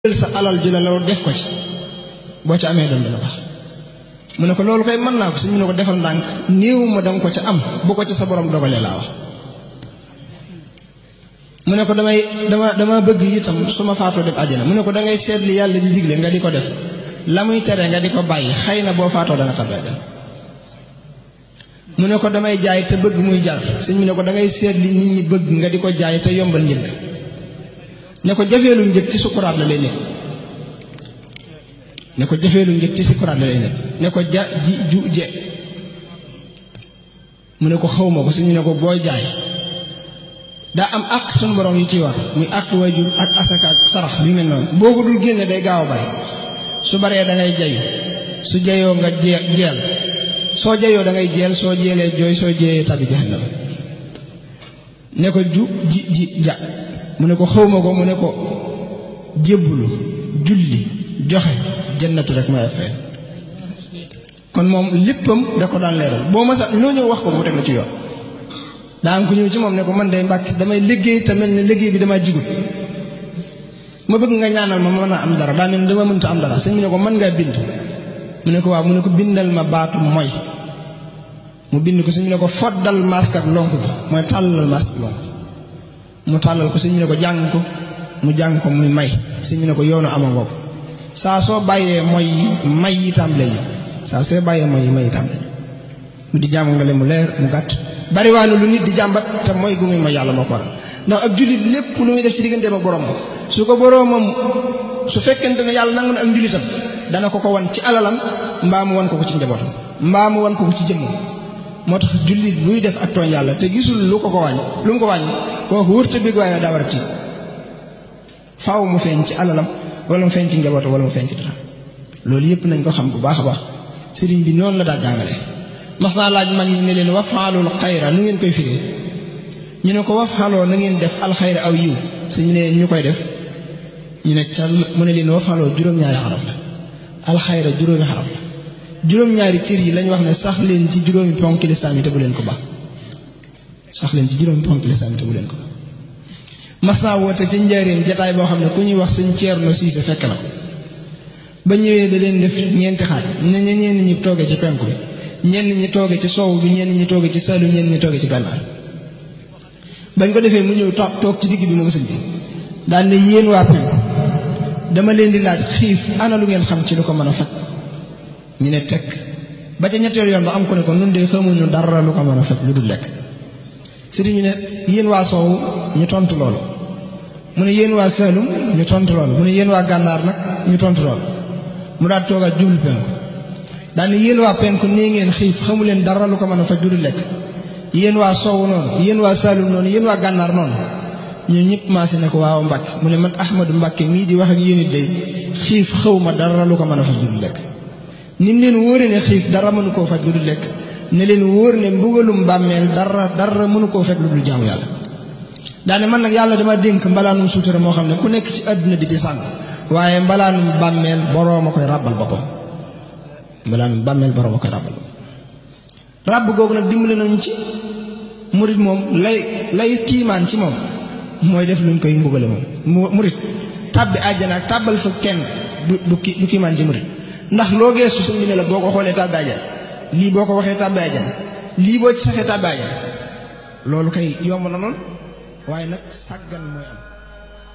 jël sa alal ju la loolu def ko ci boo ci amee doom dina baax mu ne ko loolu koy mën naa ko suñ mu ne ko defal ndànk néew ma danga ko ca am bu ko ci sa borom dogalee laa wax mu ne ko damay dama dama bëgg itam su ma faatoo dem àjjana mu ne ko dangay seet li yàlla di digle nga di ko def la muy tere nga di ko bàyyi xëy na boo faatoo danga tabbi àjjana mu ne ko damay jaay te bëgg muy jar sëñ mu ne ko dangay seet li nit ñi bëgg nga di ko jaay te yombal njëg ne ko jafeelu njëg ci sukuraat la lay nekk ne ko jafeelu njëg ci sukuraat la lay nekk ne ko ja ji ju je mu ne ko xawma ko suñu ne ko booy jaay daa am àq suñu borom yu ciy war muy àq waajur ak asaka ak sarax bi mel noonu boo ko dul génne day gaaw a bari su baree da ngay jayu su jayoo nga jee jeel soo jayoo da ngay jeel soo jeelee jooy soo jeeyee tabi jahannam ne ko ju ji ji ja mu ne ko xawma ko mu ne ko jébbulu julli joxe jannatu rek may fay kon moom léppam da ko daan leeral boo ma sax loo ñëw wax ko mu teg la ci yoon daa am ku ñëw ci moom ne ko man day mbàkk damay liggéey te mel ne liggéey bi damaa jigut ma bëgg nga ñaanal ma ma mën a am dara daa mel ne dama mënta am dara sëñ mu ne ko mën ngaa bind mu ne ko waaw mu ne ko bindal ma baatu mooy mu bind ko sëñ mu ne ko foddal masque ak lonk bi mooy tàllal masque ak lonk mu tàllal ko sëñ mu ne ko jàng ko mu jàng ko muy may sëñ mu ne ko yoonu ama ngoog saa soo bàyyee mooy yi may yi tàmbalee ñu saa soo bàyyee mooy yi may yi tàmbalee ñu mu di jàmm nga le mu leer mu gàtt bariwaanu lu nit di jàmbat te mooy gu muy ma yàlla moo ko waral ndax ab jullit lépp lu muy def ci digganteem ak borom su ko boroomam su fekkente ne yàlla nangu na ak njullitam dana ko ko wan ci alalam mbaa mu wan ko ko ci njabootam mbaa mu wan ko ko ci jëmmam moo tax jullit buy def ak tooñ yàlla te gisul lu ko ko wàññi lu mu ko wàññi kooku wërta bég waaye daa war a tiit faaw mu feeñ ci alalam wala mu feeñ ci njabootam wala mu feeñ ci dara loolu yëpp nañ ko xam bu baax a baax sëriñ bi noonu la daa jàngale mas naa laaj mag ñi ne leen wafaalul xayra nu ngeen koy firee ñu ne ko wafaaloo na ngeen def alxayra aw yiw suñu ne ñu koy def ñu ne ca mu ne leen wafaaloo juróom-ñaari xaraf la alxayra juróomi xaraf la juróom-ñaari cër yi lañ wax ne sax leen ci juróomi ponk lislaam yi te bu leen ko baax sax leen ci juróomi ponk lislaam yi te bu leen ko baax mas naa woote ca njaareem jataay boo xam ne ku ñuy wax sëñ Ceerno Siise fekk na ko ba ñëwee da leen def ñeenti xaaj ne ñe ñenn ñi toogee ci penku bi ñenn ñi tooge ci soow bi ñenn ñi tooge ci salu ñenn ñi tooge ci gànnaar bañ ko defee mu ñëw toog ci digg bi moom sëñ bi daal ne yéen waa penku dama leen di laaj xiif ana lu ngeen xam ci lu ko mën a faj ñu ne tekk ba ca ñetteel yoon ba am ko ne ko nun de xamuñu dara lu ko mën a faj lu dul lekk sëriñ ñu ne yéen waa soow ñu tontu loolu mu ne yéen waa saalum ñu tontu loolu mu ne yéen waa gànnaar nag ñu tontu loolu mu daal toogaat jublu penku daane yéen waa penku nee ngeen xiif xamu leen dara lu ko mën a faj du lekk yéen waa soowu noonu yéen waa saalum noonu yéen waa gànnaar noonu ñun ñëpp maase ne ko waaw Mbàkke mu ne man Ahmadu Mbàkke mii di wax ak yéen it day xiif xaw ma dara lu ko mën a faj du lekk ni mu leen wóore ne xiif dara mënu koo faj lu dul lekk ne leen wóor ne mbugalum bàmmeel dara dara mënu koo fekk lu dul jaamu yàlla daane man nag yàlla dama dénk mbalaanum suutura moo xam ne ku nekk ci àdduna di ci sàng waaye mbalaanum bàmmeel boroom a koy ràbbal boppam mbalaanum bàmmeel boroom a koy ràbbal boppam ràbb googu nag dimbale nañu ci murit moom lay lay tiimaan ci moom mooy def luñ koy mbugale moom murit tàbbi àjjana ak tàbbal fa kenn du du ki du kiimaan ci murit ndax loo geestu sëñ bi ne la boo ko xoolee tàbbi àjjana lii boo ko waxee tàbbi àjjana lii boo ci saxee tàbbi àjjana loolu kay yomb na noonu waaye nag sàggan mooy am